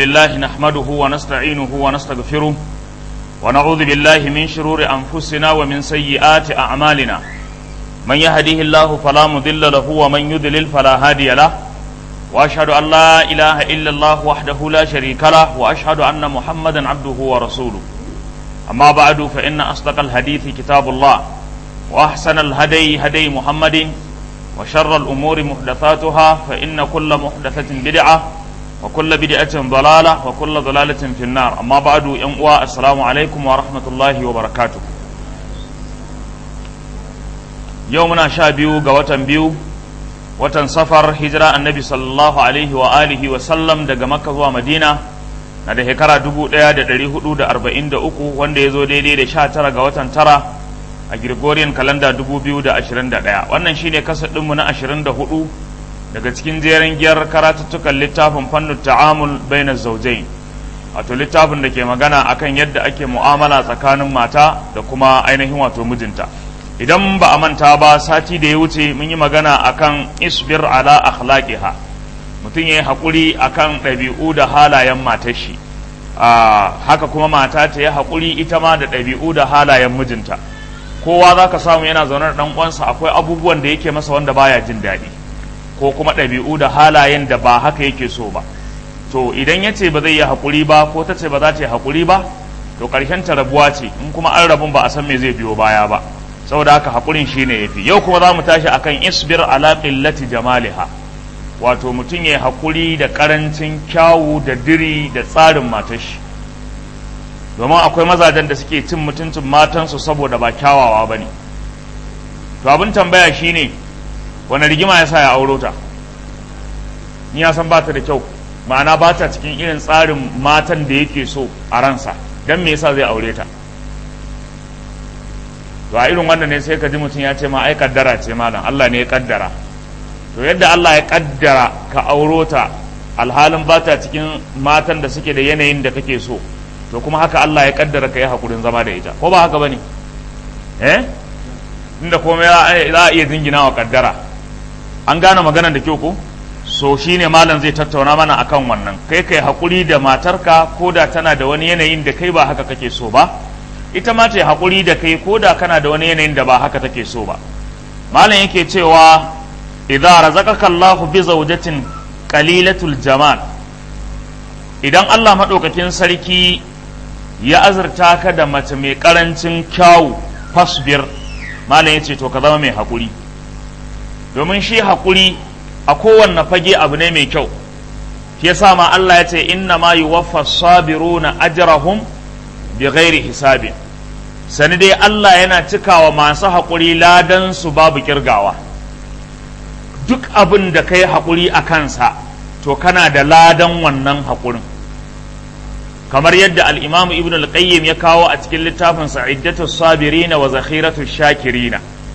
لله نحمده ونستعينه ونستغفره ونعوذ بالله من شرور أنفسنا ومن سيئات أعمالنا من يهده الله فلا مضل له ومن يضلل فلا هادي له وأشهد أن لا إله إلا الله وحده لا شريك له وأشهد أن محمدا عبده ورسوله أما بعد فإن أصدق الحديث كتاب الله وأحسن الهدي هدي محمد وشر الأمور محدثاتها فإن كل محدثة بدعة وكل بدعة ضلالة وكل ضلالة في النار أما بعد ينقوى السلام عليكم ورحمة الله وبركاته يومنا شابيو قوة بيو watan safar hijira annabi sallallahu alaihi wa alihi wa sallam daga makka zuwa madina na da shekara 1443 wanda ya zo daidai da 19 ga watan tara a Gregorian kalanda 2021 wannan shine kasa ɗinmu na 24 daga cikin jerin giyar karatuttukan littafin fannin ta'amul bainar zaujai wato littafin da ke magana akan yadda ake mu'amala tsakanin mata da kuma ainihin wato mijinta idan ba a manta ba sati da ya wuce mun yi magana akan isbir ala akhlaqiha mutum ya yi haƙuri akan ɗabi'u da halayen matar shi haka kuma mata ta yi haƙuri ita ma da ɗabi'u da halayen mijinta kowa za ka samu yana zaune da ɗan uwansa akwai abubuwan da yake masa wanda baya jin daɗi ko kuma ɗabi'u da halayen da ba haka yake so ba to idan ya ce ba zai yi haƙuri ba ko ta ce ba za ta yi haƙuri ba to ƙarshen ta rabuwa ce in kuma an rabun ba a san me zai biyo baya ba saboda haka haƙurin shi ne yafi yau kuma za mu tashi akan isbir ala qillati jamaliha wato mutum ya haƙuri da ƙarancin kyawu da diri da tsarin matar shi domin akwai mazajen da suke cin mutuncin matansu saboda ba kyawawa ba ne to abin tambaya shine wani rigima ya sa ya auro ta ni ya san ba ta da kyau ma'ana ba ta cikin irin tsarin matan da yake so a ransa don me yasa zai aure ta to a irin wannan ne sai ka ji mutum ya ce ma ai kaddara ce malam Allah ne ya kaddara to yadda Allah ya kaddara ka auro ta alhalin ba ta cikin matan da suke da yanayin da kake so to kuma haka Allah ya kaddara ka yi hakurin zama da ita ko ba haka bane eh inda komai za a iya jingina wa kaddara an gane maganar da kyau ko so shine malam zai tattauna mana akan wannan kai kai hakuri da matarka ko da tana da wani yanayin da kai ba haka kake so ba ita ma ta yi hakuri da kai ko da kana da wani yanayin da ba haka take so ba malam yake cewa idza razaqaka Allahu bi zawjatin qalilatul jamal idan Allah madaukakin sarki ya azurta ka da mace mai karancin kyawu fasbir malam yace to ka zama mai hakuri domin shi hakuri a kowanne fage abu ne mai kyau shi yasa ma Allah ya ce inna ma yuwaffa sabiruna ajrahum bi ghairi hisabin sani dai Allah yana cikawa masu haƙuri ladan su babu kirgawa duk abin da kai haƙuri a kansa to kana da ladan wannan haƙurin kamar yadda al'imamu ibn al-qayyim ya kawo a cikin littafin sa'iddatu sabirina wa zakhiratu shakirina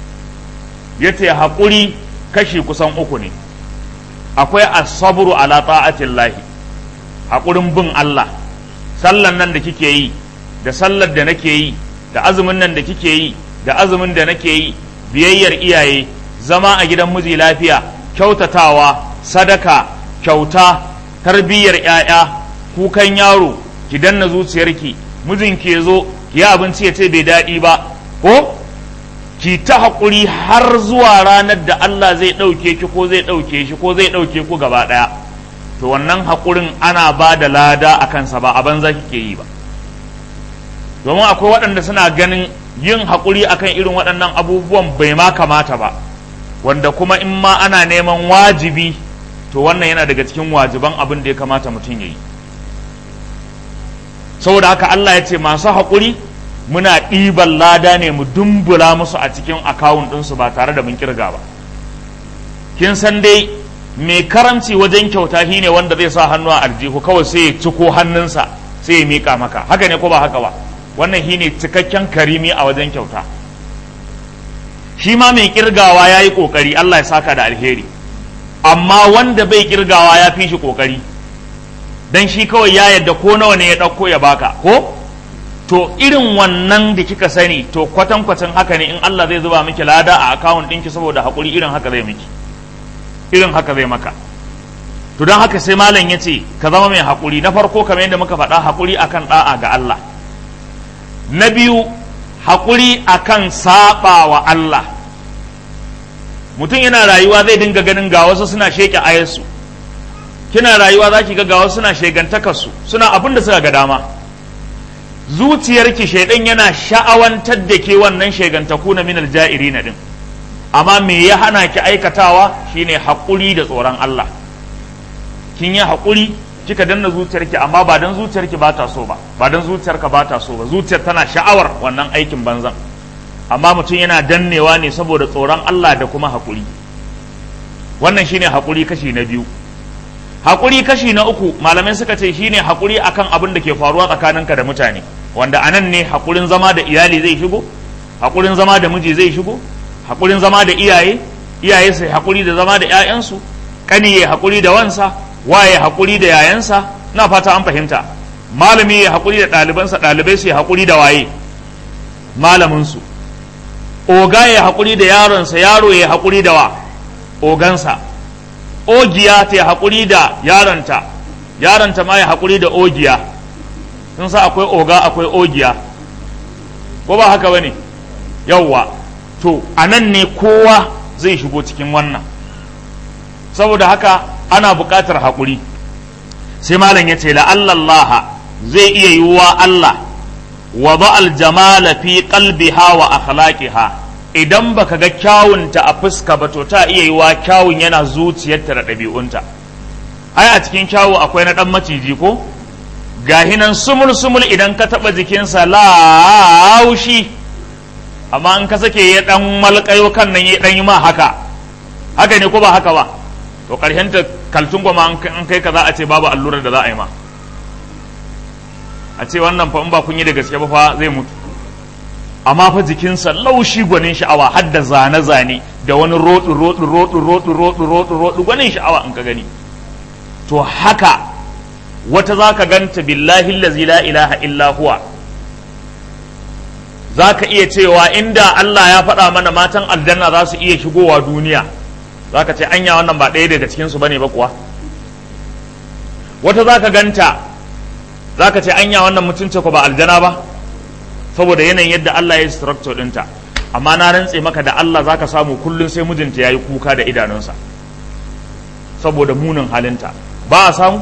yace haƙuri kashi kusan uku ne akwai as-sabru ala ta'atillahi haƙurin bin Allah sallan nan da kike yi da sallar da nake yi da azumin nan da kike yi da azumin da nake yi biyayyar iyaye zama a gidan miji lafiya kyautatawa sadaka kyauta tarbiyyar 'ya'ya kukan yaro ki danna zuciyarki mijin ke zo ki yi abinci ya ce bai daɗi ba ko ki ta haƙuri har zuwa ranar da Allah zai ɗauke ki ko zai ɗauke shi ko zai ɗauke ku gaba ɗaya to wannan haƙurin ana ba da lada a kansa ba a banza kike yi ba domin akwai waɗanda suna ganin yin haƙuri akan irin waɗannan abubuwan bai ma kamata ba wanda kuma in ma ana neman wajibi to wannan yana daga cikin wajiban abin da ya kamata mutum ya yi saboda haka Allah ya ce masu haƙuri muna ɗiban lada ne mu dumbula musu a cikin akawun ɗinsu ba tare da mun kirga ba kin san dai mai karanci wajen kyauta shi ne wanda zai sa hannu a arjihu kawai sai ya ciko hannunsa sai ya miƙa maka haka ne ko ba haka ba wannan shi ne cikakken karimi a wajen kyauta shi ma mai kirgawa ya yi ƙoƙari Allah ya saka da alheri amma wanda bai kirgawa ya fi shi ƙoƙari don shi kawai ya yadda ko nawa ne ya ɗauko ya baka ko to irin wannan da kika sani to kwatankwacin haka ne in Allah zai zuba miki lada a akawun ɗinki saboda haƙuri irin haka zai miki irin haka zai maka to don haka sai malam ya ce ka zama mai haƙuri na farko kamar yadda muka faɗa haƙuri akan ɗa'a ga Allah na biyu haƙuri akan saɓa wa Allah mutum yana rayuwa zai dinga ganin ga wasu suna sheƙe ayarsu kina rayuwa za ki ga ga wasu suna shegantakarsu suna abin da suka ga dama zuciyarki shaidan yana sha'awantar da ke wannan shegantaku na minal ja'iri na din amma me ya hana ki aikatawa shine haƙuri da tsoron Allah kin yi haƙuri kika danna zuciyarki amma ba dan zuciyarki ba ta so ba ba dan zuciyarka ba ta so ba zuciyar tana sha'awar wannan aikin banzan amma mutum yana dannewa ne saboda tsoron Allah da kuma haƙuri wannan shine haƙuri kashi na biyu haƙuri kashi na uku malamai suka ce shine haƙuri akan abin da ke faruwa tsakaninka da mutane wanda anan ne haƙurin zama da iyali zai shigo haƙurin zama da miji zai shigo haƙurin zama da iyaye iyaye su haƙuri da zama da 'ya'yansu ƙani ya haƙuri da wansa waye haƙuri da yayansa na fata an fahimta malami ya haƙuri da ɗalibansa ɗalibai su ya haƙuri da waye malaminsu oga ya haƙuri da yaronsa yaro ya haƙuri da wa ogansa ogiya ta haƙuri da yaronta yaronta ma ya haƙuri da ogiya sun sa akwai oga akwai ogiya ko ba haka bane yawwa to a nan ne kowa zai shigo cikin wannan saboda haka ana buƙatar haƙuri sai malam ya ce la'allallaha zai iya yiwuwa Allah wa ba'al jamala fi qalbiha wa akhlaqiha idan baka ga kyawunta a fuska ba to ta iya yiwuwa kyawun yana zuciyarta da ɗabi'unta ai a cikin kyawu akwai na ɗan maciji ko gahi nan sumul sumul idan ka taɓa jikinsa laushi amma in ka sake ya ɗan malƙayo kan nan ya ɗan yi ma haka haka ne ko ba haka ba to ƙarshen ta kaltun gwama an kai ka za a ce babu allurar da za a yi ma a ce wannan fa in ba kun yi da gaske ba fa zai mutu amma fa jikinsa laushi gwanin sha'awa har da zane-zane da wani roɗu roɗu roɗu roɗu roɗu roɗu roɗu gwanin sha'awa in ka gani to haka wata za ka ganta billahi lazi la ilaha illa huwa za ka iya cewa inda Allah ya faɗa mana matan aljanna za su iya shigowa duniya za ka ce anya wannan ba ɗaya daga cikinsu ba ne ba kuwa wata za ka ganta za ka ce anya wannan mutunce ko ba aljana ba saboda yanayin yadda Allah ya yi structure ɗinta amma na rantse maka da Allah za ka samu kullum sai mijinta ya yi kuka da idanunsa saboda munin halinta ba a samu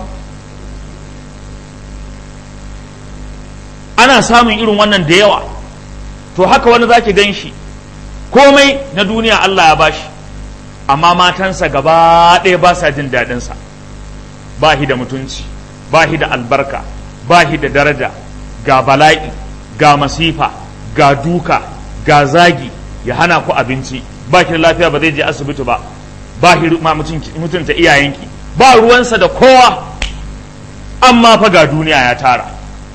ana samun irin wannan da yawa to haka wani za ki gan shi komai na duniya Allah ya bashi amma matansa gaba ɗaya ba sa jin daɗinsa ba shi da mutunci ba shi da albarka ba shi da daraja ga bala'i ga masifa ga duka ga zagi ya hana ku abinci ba shi da lafiya ba zai je asibiti ba ba shi ma mutunta iyayenki ba ruwansa da kowa amma fa ga duniya ya tara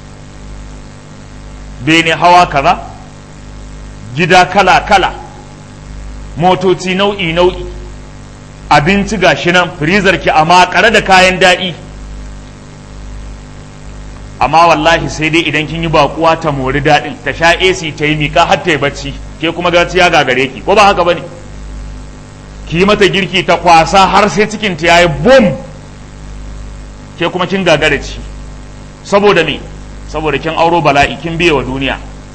bene hawa kaza gida kala kala motoci nau'i nau'i abinci ga shi nan firizar ki a makare da kayan daɗi amma wallahi sai dai idan kin yi bakuwa ta mori daɗin ta sha AC ta yi miƙa har ta yi bacci ke kuma gaci ya gagare ki ko ba haka bane ki yi mata girki ta kwasa har sai cikin ta yayi bum ke kuma kin gagare ci saboda me saboda kin auro bala'i kin biye wa duniya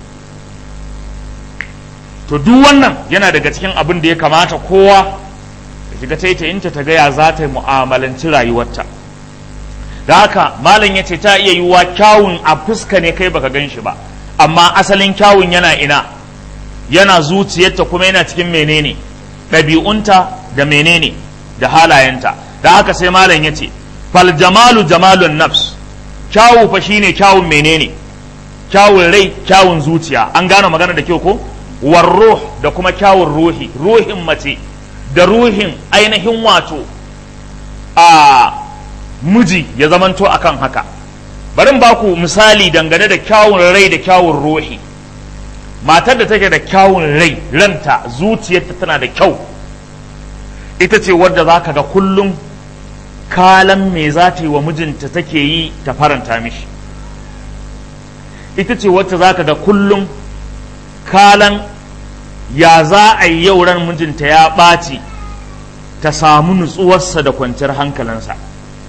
to duk wannan yana daga cikin abin da ya kamata kowa da shiga taitayinta ta gaya za ta mu'amalanci rayuwarta da haka malam ya ce ta iya yiwuwa kyawun a fuska ne kai baka gan shi ba amma asalin kyawun yana ina yana zuciyarta kuma yana cikin menene ɗabi'unta da menene da halayenta da haka sai malam ya ce fal jamalu jamalun nafs kyawu fa shine kyawun menene kyawun rai kyawun zuciya an gane magana da kyau ko war ruh da kuma kyawun ruhi ruhin mace da ruhin ainihin wato a miji ya zamanto akan haka bari in baku misali dangane da kyawun rai da kyawun ruhi matar da take da kyawun rai ranta zuciyarta tana da kyau ita ce wadda za ka ga kullum kalan me za ta yi wa mijinta take yi ta faranta mishi ita ce wacce za ka ga kullum kalan ya za a yi yau ran mijinta ya ɓaci ta samu nutsuwarsa da kwanciyar hankalinsa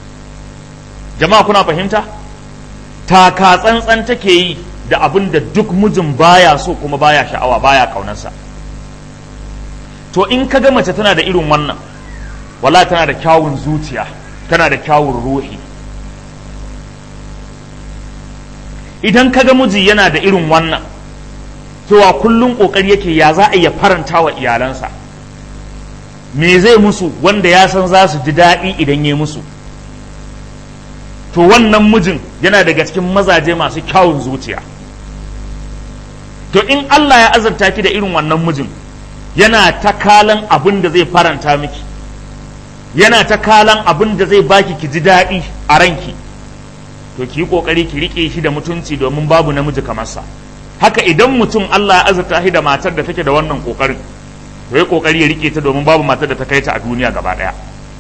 jama'a kuna fahimta taka tsantsan take yi da abin da duk mijin baya so kuma baya sha'awa baya kaunarsa to in ka ga mace tana da irin wannan wala tana da kyawun zuciya tana da kyawun ruhi idan ka ga miji yana da irin wannan cewa kullum kokari yake ya za a iya faranta wa iyalansa me zai musu wanda ya san za su ji daɗi idan ya musu to wannan mijin yana daga cikin mazaje masu kyawun zuciya to in Allah ya azurta ki da irin wannan mijin yana ta kalan abin da zai faranta miki yana ta kalan abin da zai baki ki ji daɗi a ranki to ki yi ƙoƙari ki riƙe shi da mutunci domin babu namiji kamar sa haka idan mutum Allah ya azurta shi da matar da take da wannan ƙoƙarin to ya ƙoƙari ya riƙe ta domin babu matar da ta kai ta a duniya gaba ɗaya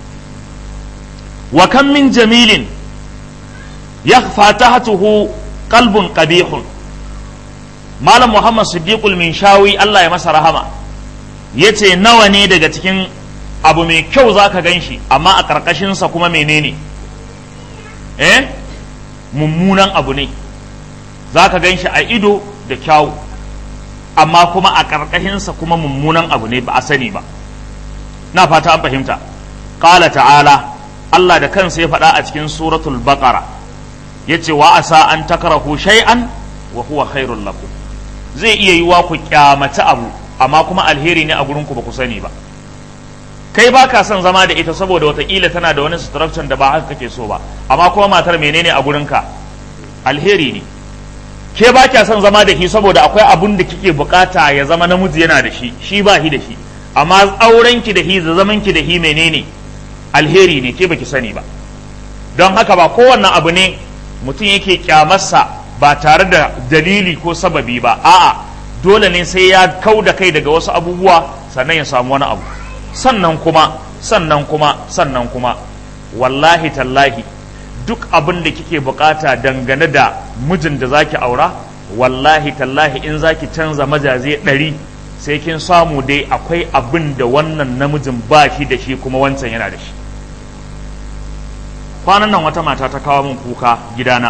wa kan min jamilin yakhfa tahtuhu qalbun qabihun malam muhammad siddiqul minshawi Allah ya masa rahama yace nawa ne daga cikin abu mai kyau zaka ganshi amma a karkashinsa kuma menene eh mummunan abu ne zaka ganshi a ido da kyawu amma kuma a karkashinsa kuma mummunan abu ne ba a sani ba na fata an fahimta qala ta'ala Allah da kansa ya faɗa a cikin suratul baqara yace wa asa an takrahu shay'an wa huwa khairul lakum zai iya yiwa ku kyamata abu amma kuma alheri ne a gurin ku ba ku sani ba kai ba ka son zama da ita saboda watakila tana da wani structure da ba haka kake so ba amma kuma matar menene a gurinka alheri ne ke ba kya son zama da shi saboda akwai abun da kike bukata ya zama namiji yana da shi shi ba shi da shi amma auren ki da shi da zaman ki da shi menene alheri ne ke baki sani ba don haka ba kowanne abu ne mutum yake kyamarsa ba tare da dalili ko sababi ba a'a dole ne sai ya kau da kai daga wasu abubuwa sannan ya samu wani abu sannan kuma sannan kuma sannan kuma wallahi tallahi duk abin da kike bukata dangane da mijin da zaki aura wallahi tallahi in zaki canza majaze ɗari sai kin samu dai akwai abin da wannan namijin ba shi da shi kuma wancan yana da shi kwanan nan wata mata ta kawo min kuka gidana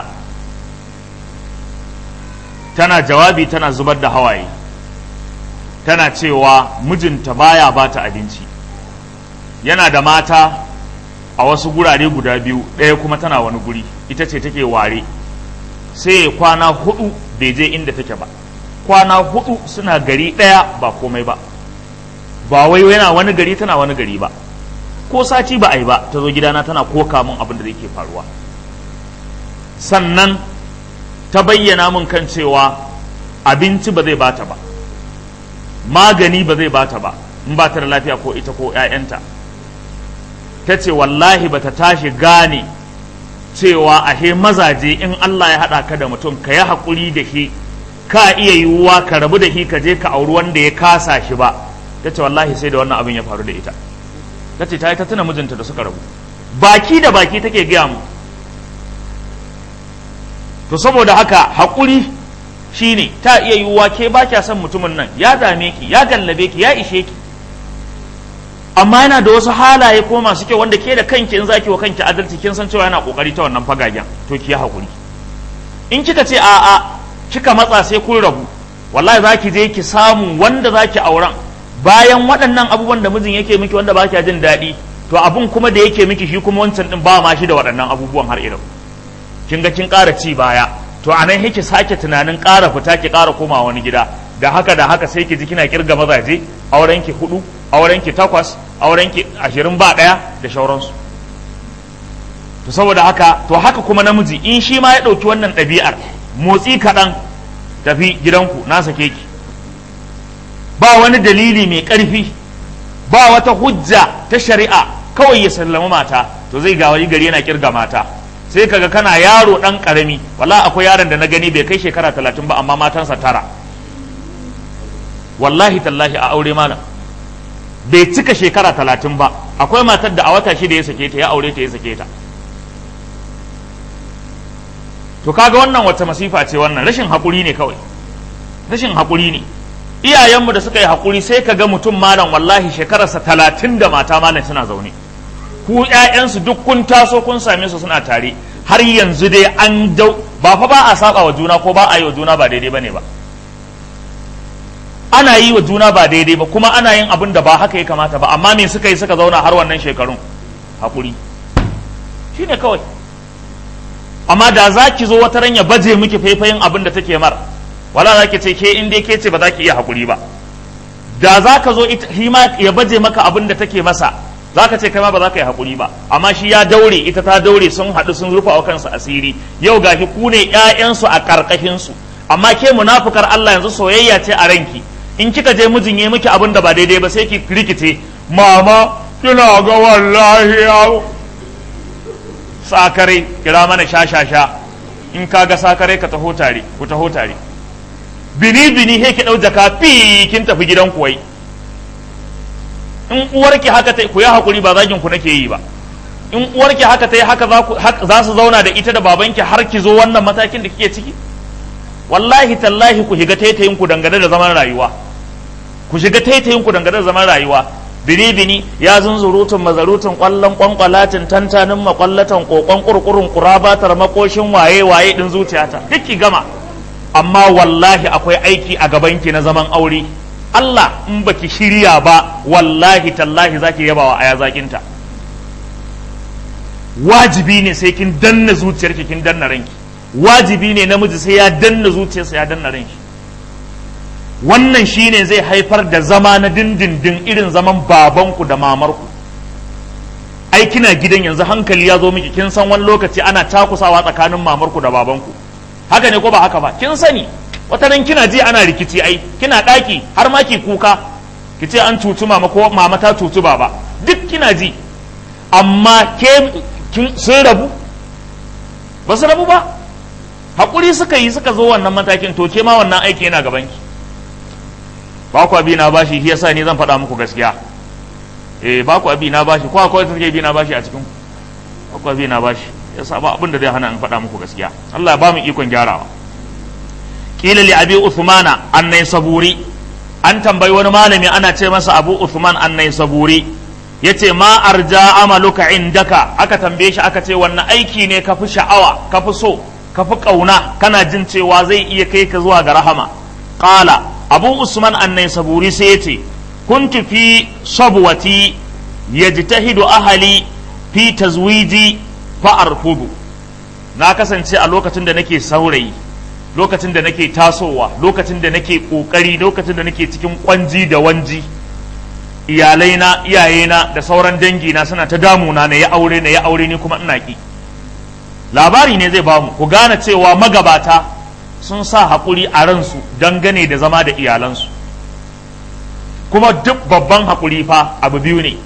tana jawabi tana zubar da hawaye tana cewa mijinta baya bata abinci yana da mata a wasu gurare guda biyu ɗaya kuma tana wani guri ita ce take ware sai kwana hudu bai je inda take ba kwana hudu suna gari ɗaya ba komai ba ba wai yana wani gari tana wani gari ba ko sati ba a yi ba ta zo gidana tana koka min abin da zai ke faruwa sannan ta bayyana min kan cewa abinci ba zai bata ba magani ba zai bata ba in ba ta da lafiya ko ita ko 'ya'yanta ta ce wallahi ba ta tashi gane cewa ahe mazaje in Allah ya haɗa ka da mutum ka yi haƙuri da shi ka iya yiwuwa ka rabu da shi ka je ka auri wanda ya kasa shi ba ta ce wallahi sai da wannan abin ya faru da ita ta ce ta yi ta tuna mijinta da suka rabu baki da baki take gaya mu to saboda haka haƙuri shine ta iya yiwuwa ke ba kya son mutumin nan ya dame ki ya gallabe ki ya ishe ki amma yana da wasu halaye ko masu kyau wanda ke da kanki in zaki wa kanki adalci kin san cewa yana kokari ta wannan fagagen to ki yi haƙuri in kika ce a'a kika matsa sai kun rabu wallahi za ki je ki samu wanda za ki auren bayan waɗannan abubuwan da mijin yake miki wanda ba kya jin daɗi to abun kuma da yake miki shi kuma wancan din ba ma shi da waɗannan abubuwan har irin kin ga kin ƙara ci baya to a nan yake sake tunanin ƙara fita ki ƙara koma wani gida da haka da haka sai ki ji kina kirga mazaje auren ki hudu auren ki takwas auren ki ashirin ba ɗaya da shauransu to saboda haka to haka kuma namiji in shi ma ya ɗauki wannan ɗabi'ar motsi kaɗan tafi gidanku na sake ki ba wani dalili mai ƙarfi ba wata hujja ta shari'a kawai ya sallama mata to zai ga wani gari yana kirga mata sai kaga kana yaro ɗan ƙarami wala akwai yaron da na gani bai kai shekara talatin ba amma matansa tara wallahi tallahi a aure malam bai cika shekara talatin ba akwai matar da a wata shida ya sake ta ya aure ta ya sake ta to kaga wannan wata masifa ce wannan rashin haƙuri ne kawai rashin haƙuri ne iyayenmu da suka yi haƙuri sai ka ga mutum malam wallahi shekararsa talatin da mata malam suna zaune ku ƴaƴansu duk kun taso kun same su suna tare har yanzu dai an dau ba fa ba a saba wa juna ko ba a yi wa juna ba daidai bane ba ana yi wa juna ba daidai ba kuma ana yin abin da ba haka ya kamata ba amma me suka yi suka zauna har wannan shekarun hakuri shine kawai amma da za ki zo wata ran ya baje miki faifayin abin da take mar wala za ki ce ke in dai ke ce ba za ki iya hakuri ba da za ka zo hima ya baje maka abin da take masa za ka ce kai ma ba za ka yi hakuri ba amma shi ya daure ita ta daure sun haɗu sun rufa wa kansu asiri yau gashi ku ne ƴaƴansu a ƙarƙashinsu amma ke munafukar Allah yanzu soyayya ce a ranki in kika je mijin ya miki abin da ba daidai ba sai ki rikice mama kina ga wallahi ya sakare kira mana sha sha sha in ka ga sakare ka taho tare ku taho tare bini bini he ki dau jaka fi kin tafi gidan ku wai in uwarki haka ta ku yi hakuri ba zagin ku nake yi ba in uwarki haka ta yi haka za su zauna da ita da babanki har ki zo wannan matakin da kike ciki wallahi tallahi ku shiga taitayin ku dangane da zaman rayuwa ku shiga taitayin ku dangane da zaman rayuwa bini bini ya zunzurutun mazarutun kwallon kwankwalatin tantanin makwallatan kokon kurkurun kurabatar makoshin waye waye din zuciyata duk ki gama amma wallahi akwai aiki a gabanki na zaman aure Allah in baki shirya ba wallahi tallahi zaki yabawa aya zakinta wajibi ne sai kin danna zuciyarki kin danna ranki wajibi ne namiji sai ya danna zuciyarsa ya danna ranki wannan shine zai haifar da zama na dindindin irin zaman babanku da mamarku ai kina gidan yanzu hankali ya zo miki kin san wani lokaci ana takusawa tsakanin mamarku da babanku haka ne ko ba haka ba kin sani wata ran kina ji ana rikici ai kina daki har ma ki kuka ki ce an cuci mama ko mama ta cuci baba duk kina ji amma ke sun rabu ba su rabu ba haƙuri suka yi suka zo wannan matakin to ke ma wannan aiki yana gabanki ba ku abi na bashi shi yasa ni zan faɗa muku gaskiya eh ba ku abi na bashi ko akwai take bi na bashi a cikin ba ku abi na bashi yasa ba abin da zai hana in faɗa muku gaskiya Allah ya ba mu ikon gyarawa kila li abi uthmana annai saburi an tambayi wani malami ana ce masa abu uthman annai saburi yace ma arja amaluka indaka aka tambaye shi aka ce wannan aiki ne ka fi sha'awa ka fi so ka fi kauna kana jin cewa zai iya kai ka zuwa ga rahama qala abu usman annai saburi sai yace kuntu fi sabwati yajtahidu ahli fi tazwiji fa arfudu na kasance a lokacin da nake saurayi lokacin da nake tasowa lokacin da nake kokari lokacin da nake cikin kwanji da wanji iyalaina iyayena da sauran dangina suna ta damuna na ya aure na ya aure ni kuma ina ki labari ne zai bamu ku gane cewa magabata sun sa haƙuri a ransu dangane da zama da iyalansu kuma duk babban haƙuri fa abu biyu ne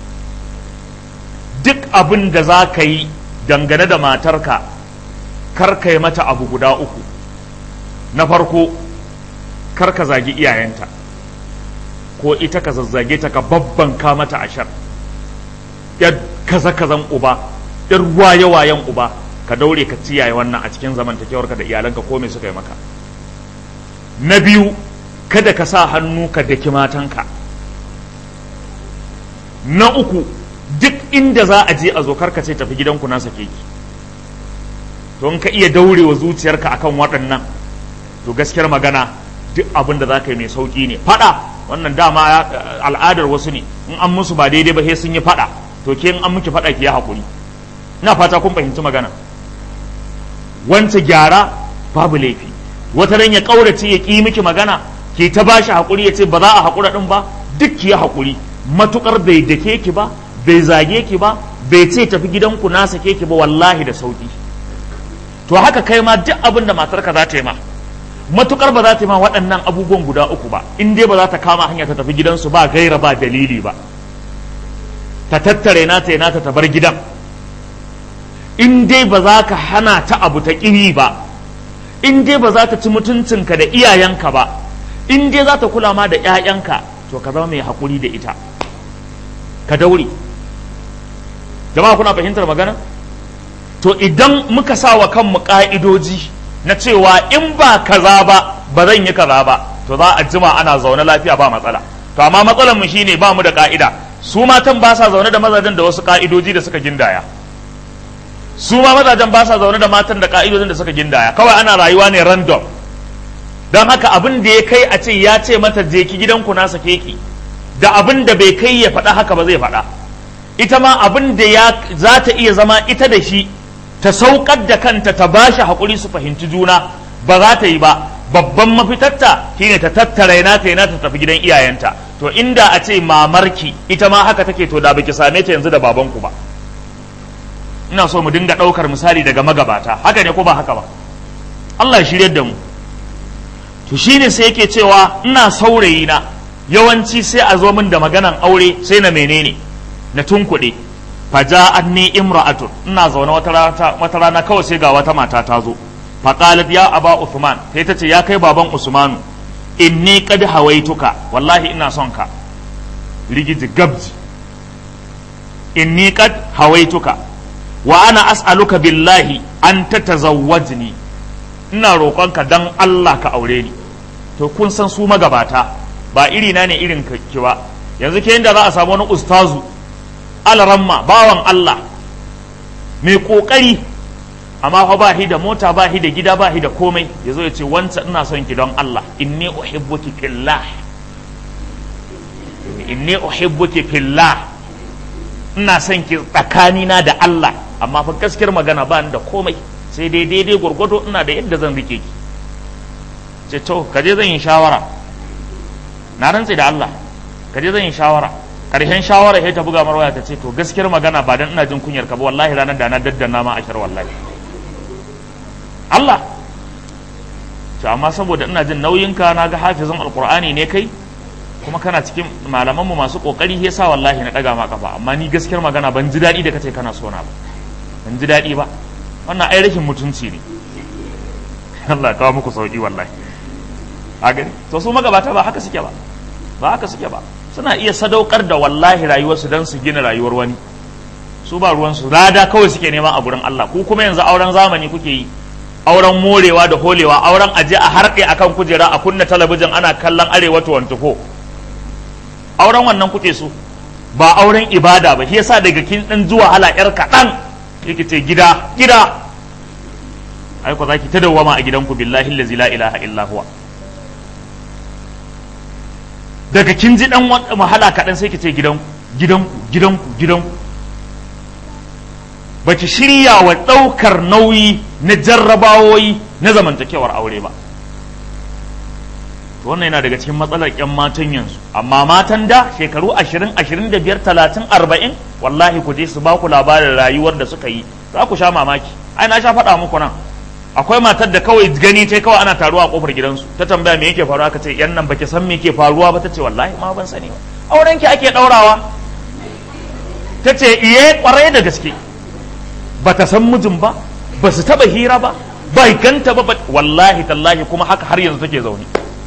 duk abin da za ka yi dangane da matarka kar ka yi mata abu guda uku na farko kar ka zagi iyayenta ko ita ka zazzage ta ka babbanka mata ashar yar kaza kazan uba yar waye wayen uba ka daure ka ciyaye wannan a cikin zamantakewarka da iyalanka ko me suka yi maka na biyu kada ka sa hannu ka daki matanka na uku duk inda za a je a zo karka ce tafi gidanku na sake ki don ka iya daurewa zuciyarka akan waɗannan to gaskiyar magana duk abin da za ka yi mai sauƙi ne faɗa wannan dama al'adar wasu ne in an musu ba daidai ba sai sun yi faɗa to ke in an miki faɗa ki yi haƙuri ina fata kun fahimci magana wanta gyara babu laifi wata ran ya ƙaurace ya ƙi miki magana ke ta ba shi haƙuri ya ce ba za a haƙura ɗin ba duk ki yi haƙuri matuƙar bai dake ki ba bai zage ki ba bai ce tafi gidanku na sake ki ba wallahi da sauƙi to haka kai ma duk abin da matarka za ta yi ma matukar ba za ta yi ma waɗannan abubuwan guda uku ba in dai ba za ta kama hanya ta tafi gidansu ba gaira ba dalili ba ta tattare na ta nata ta bar gidan in dai ba za ka hana ta abu ta ƙiri ba in dai ba za ta ci mutuncinka da iyayenka ba in dai za ta kula ma da 'ya'yanka to ka zama mai haƙuri da ita ka daure jama'a kuna fahimtar magana to idan muka sa wa kanmu ƙa'idoji na cewa in ba kaza ba ba zan yi kaza ba to za a jima ana zaune lafiya ba matsala to amma matsalar mu shine ba mu da ka'ida su matan ba sa zaune da mazajen da wasu ka'idoji da suka gindaya su ma mazajen ba sa zaune da matan da ka'idodin da suka gindaya kawai ana rayuwa ne random don haka abin da ya kai a ce ya ce mata je ki gidanku na sake ki da abin da bai kai ya faɗa haka ba zai faɗa ita ma abin da ya za ta iya zama ita da shi ta saukar da kanta ta ba shi haƙuri su fahimci juna ba za ta yi ba babban mafitarta shine ta tattara yana ta yana ta tafi gidan iyayenta to inda a ce mamarki ita ma haka take to da baki same ta yanzu da babanku ba ina so mu dinga ɗaukar misali daga magabata haka ne ko ba haka ba Allah ya shirye da mu to shine sai yake cewa ina saurayi na yawanci sai a zo min da maganan aure sai na menene na tunkuɗe faja'anni imra'atun ina zaune wata rana wata rana kawai sai ga wata mata ta zo faqalat ya aba usman sai ta ce ya kai baban usmanu inni qad hawaituka wallahi ina son ka rigiji gabji inni qad hawaituka wa ana as'aluka billahi an tatazawwajni ina roƙonka dan Allah ka aure ni to kun san su magabata ba iri na ne irin ki ba yanzu ke inda za a samu wani ustazu alramma bawan Allah mai kokari amma fa ba da mota ba da gida ba da komai yazo ya ce wancan ina son ki don Allah inni uhibbuki fillah inni uhibbuki fillah ina son ki tsakanina da Allah amma fa gaskiyar magana ba ni da komai sai dai daidai gwargwado ina da yadda zan rike ki ce to kaje zan yi shawara na rantse da Allah kaje zan yi shawara karshen shawara sai ta buga mar waya ta ce to gaskiyar magana ba dan ina jin kunyar ka ba wallahi ranar da na daddana ma ashar wallahi Allah to amma saboda ina jin nauyin ka na ga hafizin alqur'ani ne kai kuma kana cikin malaman mu masu kokari yasa wallahi na daga ma kafa amma ni gaskiyar magana ban ji daɗi da kace kana so na ba ban ji daɗi ba wannan ai rashin mutunci ne Allah kawo muku sauki wallahi a gani to su magabata ba haka suke ba ba haka suke ba suna iya sadaukar da wallahi rayuwarsu don su gina rayuwar wani su ba ruwansu lada kawai suke nema a gurin Allah ku kuma yanzu auren zamani kuke yi auren morewa da holewa auren aje a harɗe akan kujera a kunna talabijin ana kallon arewa to wantuko auren wannan kuke so ba auren ibada ba shi yasa daga kin dan zuwa hala yar kaɗan yake ce gida gida ai ko zaki ta dawwama a gidanku billahi allazi la ilaha illa huwa daga kin ji dan wahala kaɗan sai ki ce gidanku gidanku gidanku gidanku ba ki shirya wa ɗaukar nauyi na jarrabawoyi na zamantakewar aure ba wannan yana daga cikin matsalar 'yan matan yanzu amma matan da shekaru ashirin ashirin da biyar talatin arba'in wallahi ku je su ba ku labarin rayuwar da suka yi za ku sha mamaki ai na sha faɗa muku nan akwai matar da kawai gani ta kawai ana taruwa a kofar gidansu ta tambaya me yake faruwa aka ce yan nan baki san me yake faruwa ba ta ce wallahi ma ban sani ba auren ki ake daurawa ta ce iye kwarai da gaske ba ta san mijin ba ba su taba hira ba bai ganta ba wallahi tallahi kuma haka har yanzu take zaune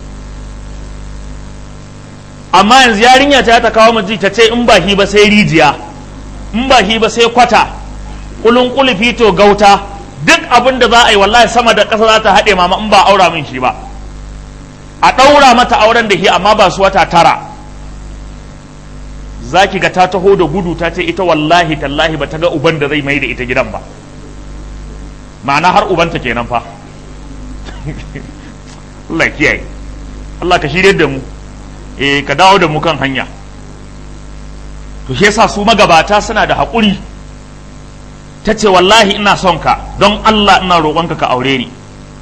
amma yanzu yarinya ta ta kawo miji ta ce in ba hi ba sai rijiya in ba hi ba sai kwata kulun kulufi to gauta duk abin da za a yi wallahi sama da ƙasa za ta haɗe mama in ba aura min shi ba a ɗaura mata auren da shi amma ba su wata tara za ki ga ta taho da gudu ta ce ita wallahi tallahi ba ta ga uban da zai mai da ita gidan ba ma'ana har ubanta kenan fa Allah kiyaye Allah ka shirye da mu eh ka dawo da mu kan hanya to shi yasa su magabata suna da haƙuri ta ce wallahi ina son ka don Allah ina roƙonka ka aure ni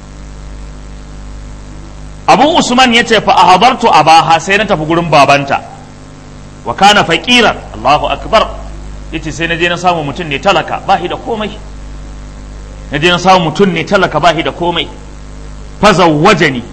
abu usman ya ce fa a habartu a baha sai na tafi gurin babanta wa kana faƙiran Allahu akbar ya ce sai na je na samu mutum ne talaka ba da komai na je na samu mutum ne talaka ba da komai fazawwaje ni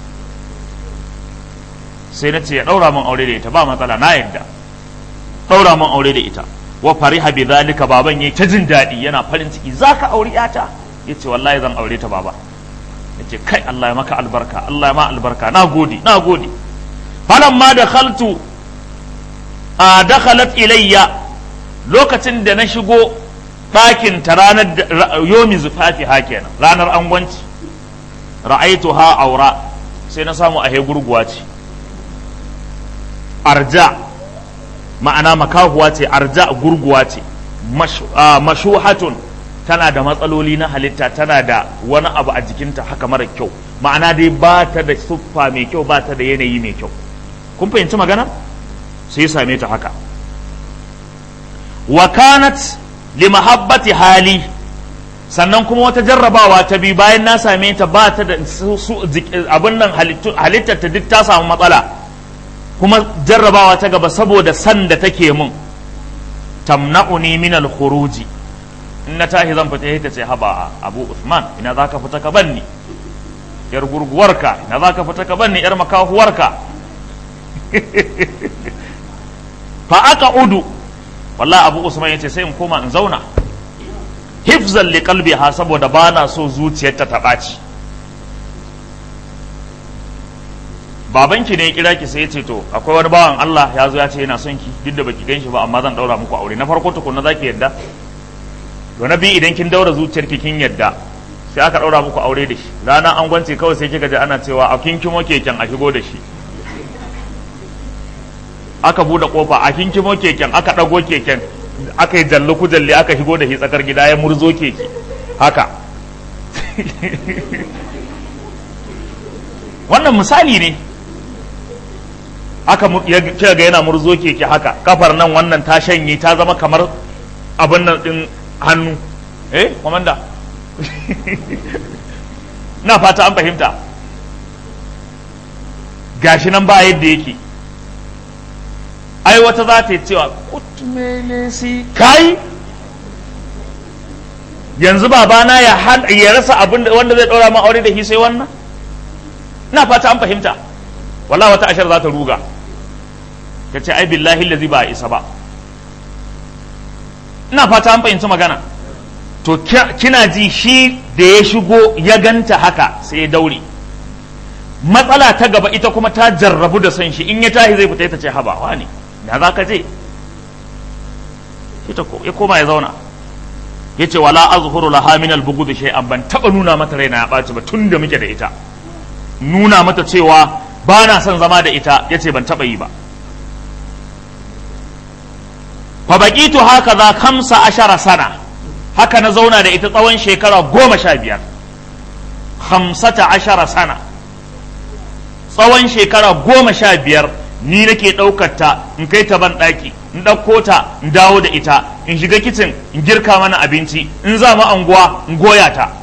sai na ce ya ɗaura min aure da ita ba matsala na yadda ɗaura min aure da ita wa fariha bi zalika baban yayi ta jin daɗi yana farin ciki zaka aure yata yace wallahi zan aure ta baba yace kai Allah ya maka albarka Allah ya ma albarka na gode na gode falamma dakhaltu a dakhalat ilayya lokacin da na shigo ɗakin ta ranar yomi zufafi ha kenan ranar angwanci ra'aitu ha aura sai na samu ahe gurguwa ce arja ma'ana makahuwa ce arja gurguwa ce mashuhatun tana da matsaloli na halitta tana da wani abu a jikinta haka mara kyau ma'ana dai ba ta da siffa mai kyau ba ta da yanayi mai kyau kun fahimci magana sai same ta haka wa kanat li mahabbati hali sannan kuma wata jarrabawa ta bi bayan na same ta ba ta da abin nan halittar ta duk ta samu matsala kuma jarrabawa ta gaba saboda san da take mun tamna'uni min al-khuruji in na tashi zan fita ta ce haba abu usman ina za ka fita ka banni yar gurguwarka ina za ka fita ka banni yar makahuwarka fa aka udu wallahi abu usman yace sai in koma in zauna hifzan li qalbiha saboda bana so zuciyarta ta ɓaci babanki ne ya kira ki sai ya ce to akwai wani bawan Allah ya zo ya ce yana son ki duk da baki ganshi ba amma zan daura muku aure na farko tukunna zaki yadda to na biyu idan kin daura zuciyarki kin yadda sai aka daura muku aure da shi rana an gwance kawai sai kika ji ana cewa a kin kimo keken a shigo da shi aka bude kofa a kin kimo keken aka dago keken aka yi jallu ku jalli aka shigo da shi tsakar gida ya murzo keke haka wannan misali ne aka kika ga yana murzo keke haka kafar nan wannan ta shanye ta zama kamar abin nan din hannu eh komanda na fata an fahimta gashi nan ba yadda yake ai wata za ta yi cewa kutmelesi kai yanzu babana ya ya rasa abin wanda zai ɗora ma aure da shi sai wannan na fata an fahimta wala wata ashar za ta ruga ta ce ai billahi lazi ba a isa ba ina fata an fahimci magana to kina ji shi da ya shigo ya ganta haka sai ya daure matsala ta gaba ita kuma ta jarrabu da son shi in ya tashi zai fita ita ce habawa ne da za ka je ita ya koma ya zauna ya ce wala azhuru laha min al-bughd shay'an ban taba nuna mata raina ya ɓaci ba tun da muke da ita nuna mata cewa ba na son zama da ita ya ce ban taba yi ba fa baqitu haka za kamsa ashara sana haka na zauna da ita tsawon shekara goma sha biyar hamsata ashara sana tsawon shekara goma sha biyar ni nake ɗaukar ta in kai ta ban ɗaki in ɗauko ta in dawo da ita in shiga kicin in girka mana abinci in za mu anguwa in goya ta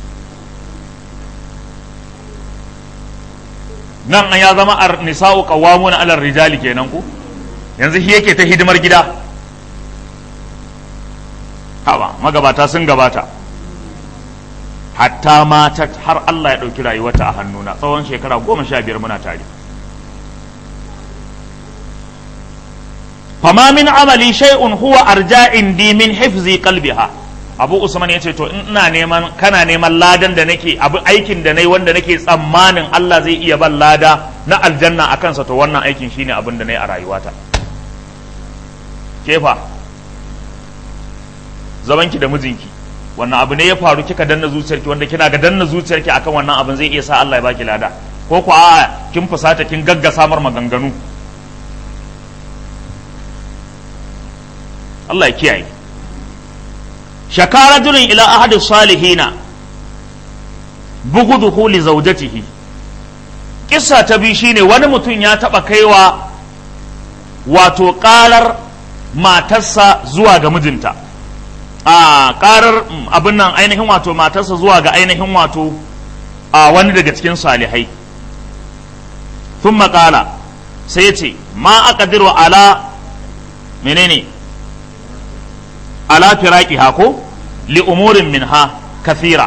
nan an ya zama a nisa'u qawwamuna 'ala rijali kenan ku yanzu shi yake ta hidimar gida haba magabata sun gabata hatta mata har Allah ya ɗauki rayuwarta a hannuna tsawon shekara goma sha biyar muna tare fama min amali shay'un huwa arja indi min hifzi qalbiha abu usman ya ce to in ina neman kana neman ladan da nake abu aikin da nayi wanda nake tsammanin Allah zai iya ban lada na aljanna a kansa to wannan aikin shine abin da nayi a rayuwata kefa zamanki da mijinki wannan abu ne ya faru kika danna zuciyarki wanda kina ga danna zuciyarki akan wannan abin zai iya sa Allah ya baki lada ko ku a kin fusata kin gagga samar maganganu Allah ya kiyaye shakara rajulun ila ahadi salihina buguduhu li zawjatihi kissa ta bi shine wani mutum ya taba kaiwa wato karar matarsa zuwa ga mijinta a karar abin nan ainihin wato matarsa zuwa ga ainihin wato a wani daga cikin salihai sun makala sai ce ma aka ala menene ala firaki hako li umurin minha kathira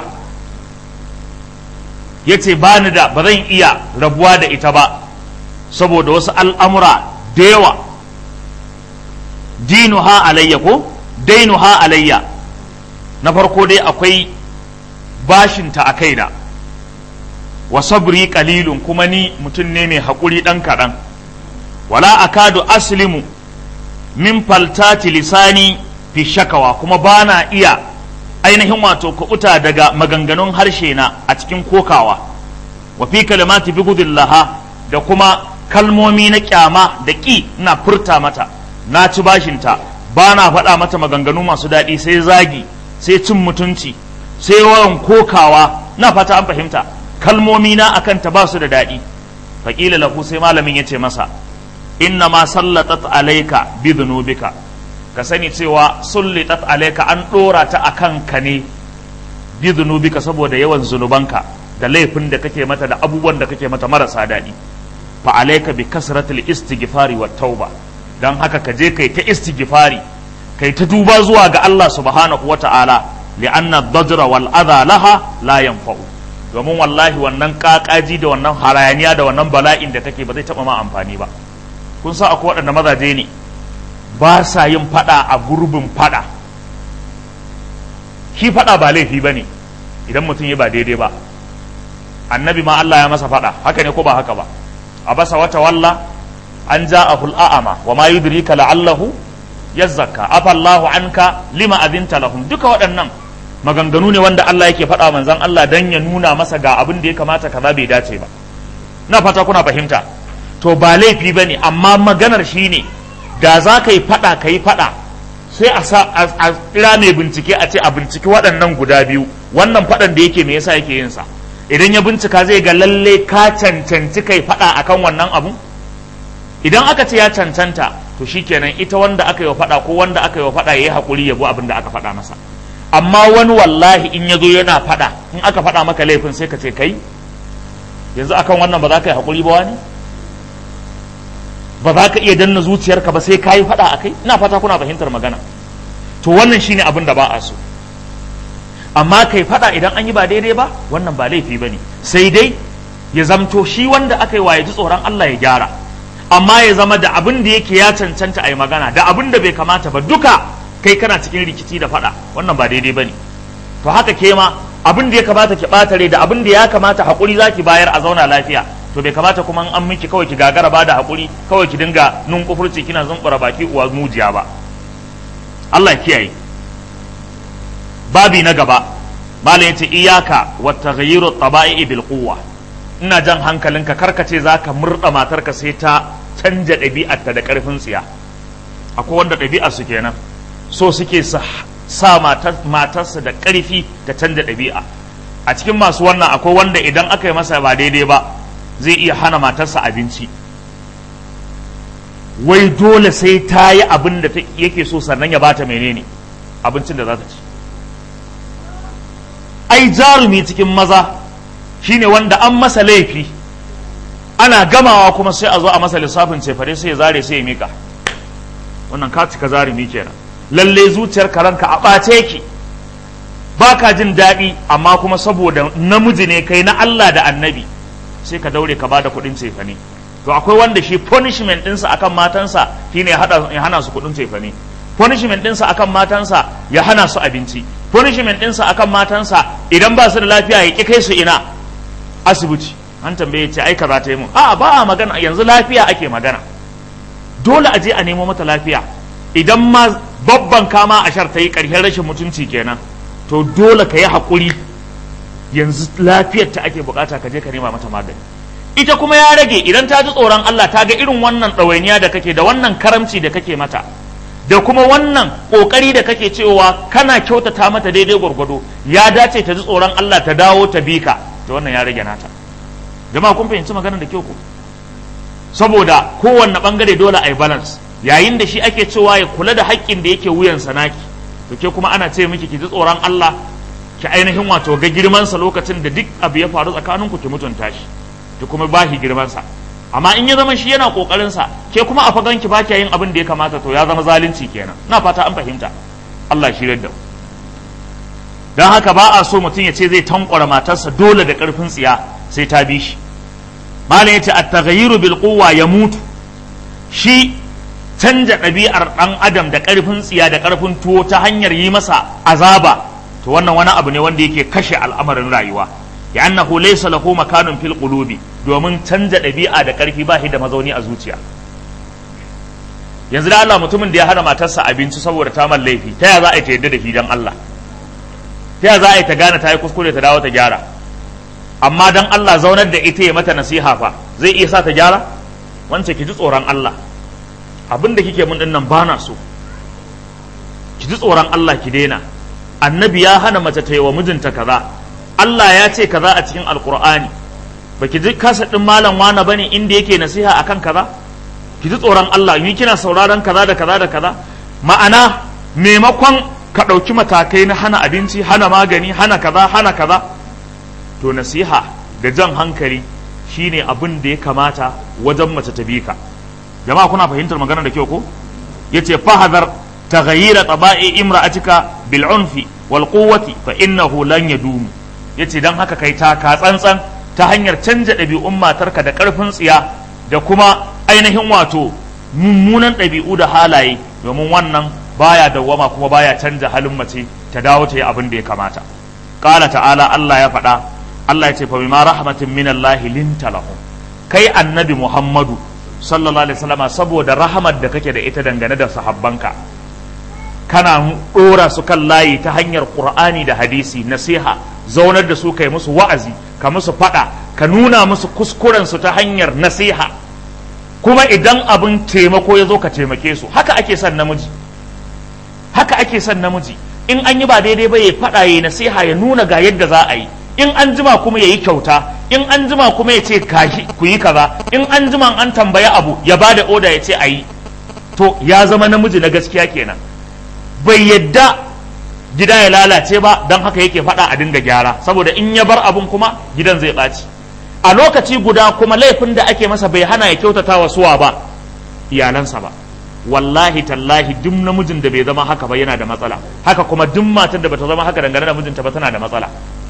ya ce ba ni da ba zan iya rabuwa da ita ba saboda wasu al'amura da yawa dinuha alayya ko dainuha alayya na farko dai akwai bashinta a kaina wa sabri qalilun kuma ni mutum ne mai haƙuri ɗan kaɗan wala akadu aslimu min faltati lisani fi shakawa kuma ba na iya ainihin wato kuɓuta daga maganganun harshe na a cikin kokawa wa fi kalimati bi laha da kuma kalmomi na kyama da ƙi na furta mata na ci bashinta ba na faɗa mata maganganu masu daɗi sai zagi sai cin mutunci sai yawan kokawa na fata an fahimta kalmomi na akan ta ba su da daɗi faƙila lahu sai malamin ya ce masa inna ma sallatat alaika bi dhunubika ka sani cewa sullitat alaika an ɗora ta akan ka ne bi dhunubika saboda yawan zunubanka da laifin da kake mata da abubuwan da kake mata marasa daɗi fa alaika bi kasratil istighfari wat tauba dan haka ka je kai ta istighfari kai ta duba zuwa ga Allah subhanahu wata'ala li'anna dajra wal adha laha la yanfa'u domin wallahi wannan kakaji da wannan harayaniya da wannan bala'in da take ba zai taba ma amfani ba kun sa akwai waɗanda mazaje ne ba sa yin fada a gurbin fada shi fada ba laifi bane idan mutum ya ba daidai ba annabi ma Allah ya masa fada haka ne ko ba haka ba abasa wata walla an ja'ahu al'ama wa ma yudrika la'allahu yazzaka afallahu anka lima adinta lahum duka waɗannan maganganu ne wanda Allah yake faɗa manzon Allah dan ya nuna masa ga abin da ya kamata kaza bai dace ba na fata kuna fahimta to ba laifi bane amma maganar shine da za ka yi faɗa ka yi faɗa sai a sa a kira mai bincike a ce a binciki waɗannan guda biyu wannan faɗan da yake me yasa yake yin sa idan ya bincika zai ga lalle ka cancanci kai faɗa akan wannan abu idan aka ce ya cancanta to shikenan ita wanda aka yi wa faɗa ko wanda aka yi wa faɗa yayi hakuri ya bi abin da aka faɗa masa amma wani wallahi in ya zo yana faɗa in aka faɗa maka laifin sai ka ce kai yanzu akan wannan ba za ka yi hakuri ba wani ba za ka iya danna zuciyarka ba sai ka yi faɗa a kai ina fata kuna fahimtar magana to wannan shine abin da ba a so amma kai faɗa idan an yi ba daidai ba wannan ba laifi ba ne sai dai ya zamto shi wanda aka yi wa ya ji tsoron Allah ya gyara amma ya zama da abin da yake ya cancanta a yi magana da abin da bai kamata ba duka kai kana cikin rikici da faɗa wannan ba daidai ba ne to haka ke ma abin da ya kamata ki ɓatare da abin da ya kamata haƙuri za ki bayar a zauna lafiya to bai kamata kuma an miki kawai ki gagara ba da haƙuri kawai ki dinga nun kufurci kina zumbura baki uwa mujiya ba Allah ya kiyaye babi na gaba malam yace iyaka wa taghayyiru taba'i bil quwwa ina jan hankalinka karkace zaka murda matarka sai ta canja ɗabi'arta da ƙarfin tsiya akwai wanda ɗabi'ar su kenan so suke sa sa matarsa da ƙarfi ta canja ɗabi'a a cikin masu wannan akwai wanda idan aka yi masa ba daidai ba zai iya hana matarsa abinci wai dole sai ta yi abin da yake so sannan ya bata menene abincin da za ta ci ai jarumi cikin maza shine wanda an masa laifi ana gamawa kuma sai a zo a masa lissafin cefare sai ya zare sai ya mika wannan ka cika zarumi kenan lalle zuciyar karanka a ɓace ki ba ka jin daɗi amma kuma saboda namiji ne kai na Allah da annabi sai ka daure ka bada kuɗin cefane to akwai wanda shi punishment ɗinsa akan matansa shine ya hana su kuɗin cefane punishment ɗinsa akan matansa ya hana su abinci punishment ɗinsa akan matansa idan ba su da lafiya ya ƙi kai su ina asibiti an tambaye ce ai kaza ta yi mun a'a ba a magana yanzu lafiya ake magana dole a je a nemo mata lafiya idan ma babban kama a shar ta yi ƙarshen rashin mutunci kenan to dole ka yi haƙuri yanzu lafiyar ta ake bukata ka je ka nema mata magani ita kuma ya rage idan ta ji tsoron Allah ta ga irin wannan ɗawainiya da kake da wannan karamci da kake mata da kuma wannan ƙoƙari da kake cewa kana kyautata mata daidai gwargwado ya dace ta ji tsoron Allah ta dawo ta bi ka da wannan ya rage nata jama'a kun fahimci maganar da kyau ko saboda kowanne bangare dole a yi balance yayin da shi ake cewa ya kula da haƙƙin da yake wuyan sanaki to ke kuma ana ce miki ki ji tsoron Allah ki ainihin wato ga girmansa lokacin da duk abu ya faru tsakaninku ki mutunta shi ki kuma ba shi girmansa amma in ya zama shi yana kokarin sa ke kuma a fagan ki baki yin abin da ya kamata to ya zama zalunci kenan na fata an fahimta Allah shi da dan haka ba a so mutum ya ce zai tankwara matarsa dole da karfin tsiya sai ta bi shi malam yace at-taghayyiru bil quwwa yamutu shi canja ɗabi'ar ɗan adam da ƙarfin tsiya da ƙarfin tuwo ta hanyar yi masa azaba to wannan wani abu ne wanda yake kashe al'amarin rayuwa ya annahu laysa lahu makanun fil qulubi domin canja ɗabi'a da ƙarfi ba shi da mazauni a zuciya yanzu da Allah mutumin da ya hana matarsa abinci saboda ta man laifi ta ya za a yi ta yadda da shi dan Allah ta ya za a yi ta gane ta yi kuskure ta dawo ta gyara amma dan Allah zaunar da ita ya mata nasiha fa zai iya sa ta gyara wance ki ji tsoron Allah abin da kike mun dinnan ba na so ki ji tsoron Allah ki daina annabi ya hana mace ta yi wa mijinta kaza Allah ya ce kaza a cikin alkur'ani baki ji kasa din malam wana bane inda yake nasiha akan kaza ki ji tsoron Allah ni kina sauraron kaza da kaza da kaza ma'ana maimakon ka ɗauki matakai na hana abinci hana magani hana kaza hana kaza to nasiha da jan hankali shine abin da ya kamata wajen mace ta bi ka jama'a kuna fahimtar magana da kyau ko yace fahadar taghayyira taba'i imra'atika bil unfi wal quwwati fa innahu lan yadumu yace dan haka kai ta ka tsantsan ta hanyar canja ɗabi'un matarka da ƙarfin tsiya da kuma ainihin wato mummunan ɗabi'u da halaye domin wannan baya dawwama kuma baya canja halin mace ta dawo ta yi abin da ya kamata qala ta'ala Allah ya faɗa Allah ya ce fa bima rahmatin min Allah linta lahum kai annabi Muhammadu sallallahu alaihi wasallam saboda rahamar da kake da ita dangane da sahabbanka kana dora su kan layi ta hanyar Qur'ani da hadisi nasiha zaunar da su kai musu wa'azi ka musu fada ka nuna musu kuskuren su ta hanyar nasiha kuma idan abin taimako ya zo ka taimake su haka ake son namiji haka ake son namiji in an yi ba daidai ba ya fada ya nasiha ya nuna ga yadda za a yi in an jima kuma ya yi kyauta in an jima kuma ya ce ku yi kaza in an jima an tambaya abu ya ba da oda ya ce a yi to ya zama namiji na gaskiya kenan bai yadda gida ya lalace ba don haka yake faɗa a dinga gyara saboda in ya bar abun kuma gidan zai ɓaci a lokaci guda kuma laifin da ake masa bai hana ya kyautata wa suwa ba iyalansa ba wallahi tallahi duk namijin da bai zama haka ba yana da matsala haka kuma duk matan da bata zama haka dangane da mijinta ba tana da matsala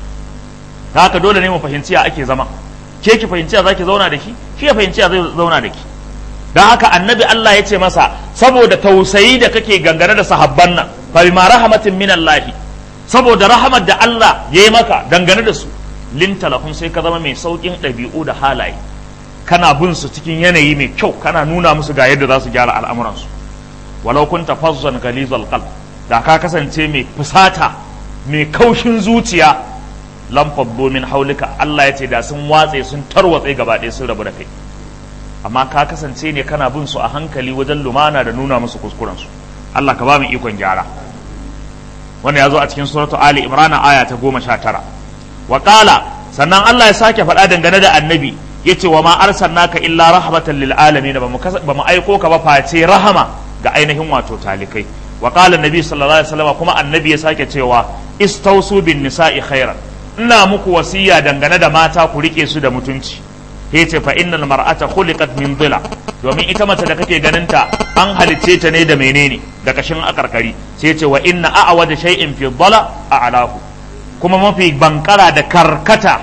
haka dole ne mu fahimci ya ake zama ke ki fahimci ya zaki zauna da shi shi ya fahimci ya zai zauna da ki don haka annabi Allah ya ce masa saboda tausayi da kake gangane da sahabban nan fa bima rahmatin min Allah saboda rahamar da Allah ya yi maka dangane da su linta lahum sai ka zama mai saukin ɗabi'u da halaye kana bin su cikin yanayi mai kyau kana nuna musu ga yadda za su gyara al'amuransu walau kunta fazzan ghalizal qalb da ka kasance mai fusata mai kaushin zuciya lam faddu min haulika Allah ya ce da sun watse sun tarwatse gaba ɗaya sun rabu da kai amma ka kasance ne kana bin su a hankali wajen lumana da nuna musu kuskuren su Allah ka ba mu ikon gyara wannan ya zo a cikin suratu Ali Imran aya ta goma sha tara wa qala sannan Allah ya sake faɗa dangane da annabi yace wa ma arsalnaka illa rahmatan lil alamin ba mu aiko ka ba face rahama ga ainihin wato talikai wa qala annabi sallallahu alaihi wasallam kuma annabi ya sake cewa istausu bin nisa'i khairan ina muku wasiya dangane da mata ku rike su da mutunci yace fa innal mar'ata khuliqat min dhila domin ita mace da kake ganin ta an halicce ta ne da menene da kashin akarkari sai yace wa inna a'wada shay'in fi dhala a'lahu kuma mafi bankara da karkata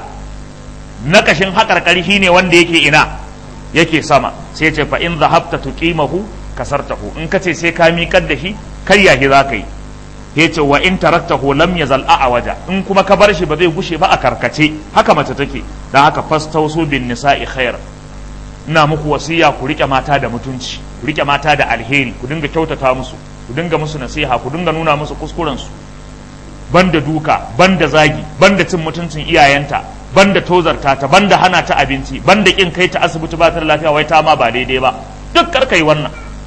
na kashin hakarkari shine wanda yake ina yake sama sai yace fa in dhahabta tuqimahu kasartahu in kace sai ka miƙar da shi karya shi zaka yi yace wa in taraktahu lam yazal a'waja in kuma ka bar shi ba zai gushe ba a karkace haka mace take dan haka fastausu bin nisa'i khair ina muku wasiya ku rike mata da mutunci ku rike mata da alheri ku dinga kyautata musu ku dinga musu nasiha ku dinga nuna musu kuskuren su banda duka banda zagi banda cin mutuncin iyayenta banda tozarta ta banda hana ta abinci banda kin kai ta asibiti ba ta da lafiya wai ta ma ba daidai ba duk karkai wannan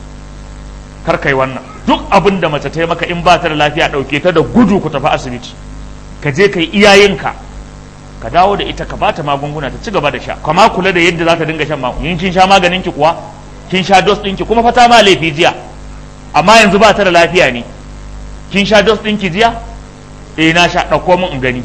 karkai wannan duk abin da mace ta yi maka in ba ta da lafiya ɗauke ta da gudu ku tafi asibiti ka je ka yi iyayenka ka dawo da ita ka bata magunguna ta ci gaba da sha kama kula da yadda za ta dinga shan magunguna kin sha maganin ki kuwa kin sha dos ɗinki kuma fata ma laifi jiya amma yanzu ba ta da lafiya ne kin sha dos ɗinki jiya eh na sha ɗauko min in gani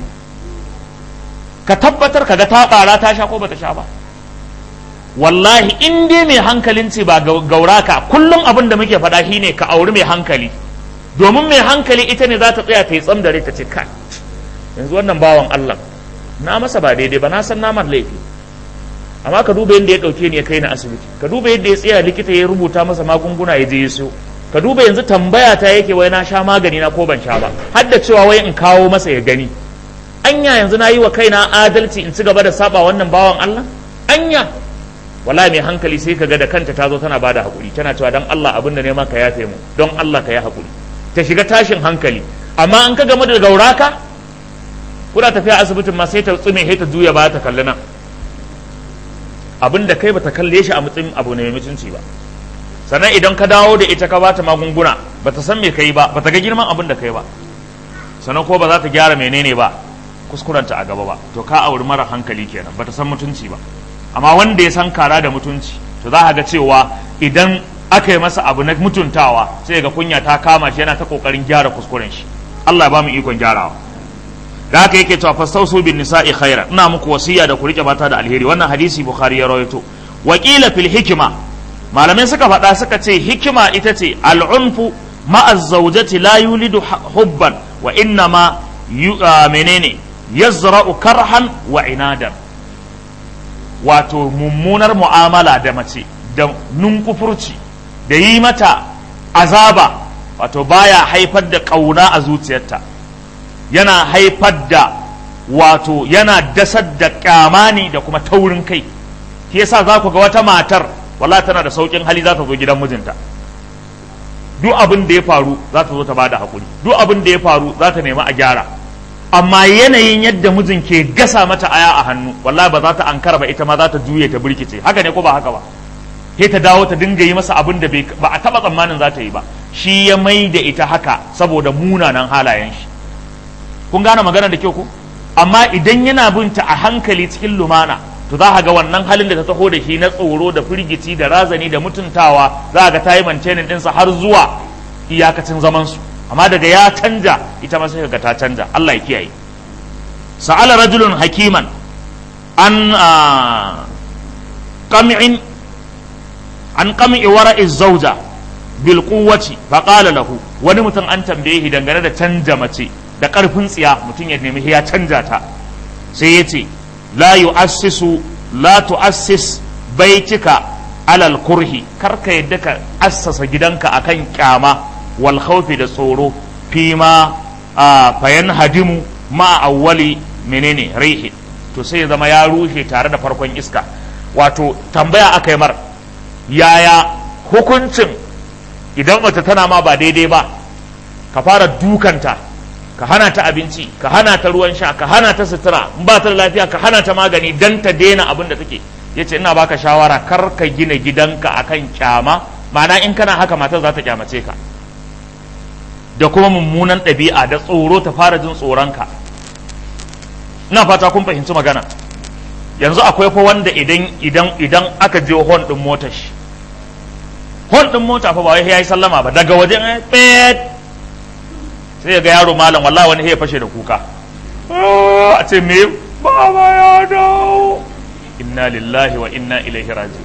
ka tabbatar ka ga ta ɓara ta sha ko bata sha ba wallahi in dai mai hankalin ce ba gauraka kullum abin da muke faɗa shine ka auri mai hankali domin mai hankali ita ne za ta tsaya ta yi tsam da ta ce kai yanzu wannan bawan Allah na masa ba daidai ba na san namar laifi amma ka duba yadda ya ɗauke ni ya kai ni asibiti ka duba yadda ya tsaya likita ya rubuta masa magunguna ya je ya siyo ka duba yanzu tambaya ta yake wai na sha magani na ko ban sha ba har da cewa wai in kawo masa ya gani anya yanzu na yi wa kaina adalci in ci gaba da saba wannan bawan Allah anya wala mai hankali sai ka ga da kanta ta zo tana ba da haƙuri tana cewa don Allah abin da nema ka yafe mu don Allah ka yi haƙuri ta shiga tashin hankali amma an ka game da gauraka kuna tafiya asibitin ma sai ta tsume sai ta juya ba ta kalli nan abin da kai bata kalle shi a matsayin abu ne mai mutunci ba sannan idan ka dawo da ita ka bata magunguna bata san me kai ba bata ga girman abin da kai ba sannan ko ba za ta gyara menene ba kuskurenta a gaba ba to ka auri mara hankali kenan bata san mutunci ba amma wanda ya san kara da mutunci to za ga cewa idan aka yi masa abu na mutuntawa sai ga kunya ta kama shi yana ta kokarin gyara kuskuren shi Allah ya ba mu ikon gyarawa da haka yake cewa fastausu bin nisa'i khaira ina muku wasiya da ku rike mata da alheri wannan hadisi bukhari ya rawaito wakila fil hikima malamai suka faɗa suka ce hikima ita ce al'unfu ma'a zawjati la yulidu hubban wa inna ma menene yazra'u karhan wa inadan wato mummunar mu'amala da mace da nunkufurci da yi mata azaba wato baya haifar da ƙauna a zuciyarta yana haifar da wato yana dasar da ƙyamani da kuma taurin kai shi yasa za ku ga wata matar wala tana da sauƙin hali za ta zo gidan mijinta duk abin da ya faru za ta zo ta bada hakuri duk abin da ya faru za ta nemi a gyara amma yanayin yadda mijin ke gasa mata aya a hannu wallahi ba za ta ankara ba ita ma za ta juye ta birkice haka ne ko ba haka ba sai ta dawo ta dinga yi masa abin da ba a taba tsammanin za ta yi ba shi ya mai da ita haka saboda munanan halayen shi kun gane magana da kyau ko amma idan yana binta a hankali cikin lumana to za ga wannan halin da ta taho da shi na tsoro da firgici da razani da mutuntawa za ga ta yi mantenin ɗinsa har zuwa iyakacin zamansu amma daga ya canja ita ma sai ga ta canja Allah ya kiyaye sa'ala rajulun hakiman an qam'in an qam'i wara'i zawja bil quwwati fa qala lahu wani mutum an tambaye shi dangane da canja mace da karfin tsiya mutum ya nemi ya canja ta sai ya ce la yu'assisu la tu'assis baitika alal kurhi karka yadda ka assasa gidanka akan kyama wal khawfi da tsoro fi ma fayan hadimu ma awwali menene rihi to sai ya zama ya rushe tare da farkon iska wato tambaya aka yi mar yaya hukuncin idan mace tana ma ba daidai ba ka fara dukanta ka hana ta abinci ka hana ta ruwan sha ka hana ta sutura in ba ta da lafiya ka hana ta magani dan ta daina abin da take yace ina baka shawara kar ka gina gidanka akan kyama ma'ana in kana haka matar za ta kyamace ka da kuma mummunan ɗabi'a da tsoro ta fara jin tsoronka ina fata kun fahimci magana yanzu akwai fa wanda idan idan idan aka je hon din motar shi hon din mota fa ba wai yayi sallama ba daga wajen pet sai ga yaro malam wallahi wani ya fashe da kuka a ce me baba ya dawo inna lillahi wa inna ilaihi raji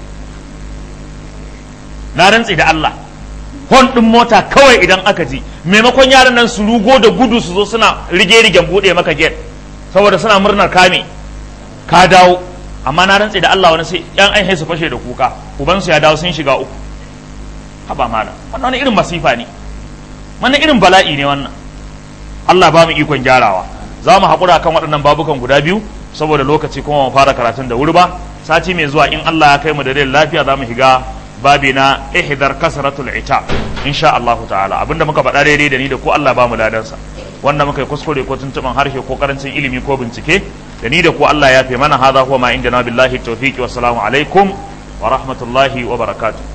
na rantsi da Allah hon din mota kawai idan aka ji maimakon yaran nan su rugo da gudu su zo suna rige rigen bude maka gate saboda suna murnar kame ka dawo amma na rantsi da Allah wani sai yan ai su fashe da kuka ubansu ya dawo sun shiga uku haba mana wannan wani irin masifa ne wannan irin bala'i ne wannan Allah ba mu ikon gyarawa za mu haƙura kan waɗannan babukan guda biyu saboda lokaci kuma mu fara karatun da wuri ba sati mai zuwa in Allah ya kai mu da rai lafiya za mu shiga babi na ihdar kasratul ita insha Allah ta'ala abinda muka faɗa daidai da ni da ko Allah ba mu ladansa wanda muka yi kuskure ko tuntuban harshe ko karancin ilimi ko bincike da ni da ko Allah ya fi mana hadha huwa ma indana billahi tawfiqi wassalamu alaikum wa rahmatullahi wa barakatuh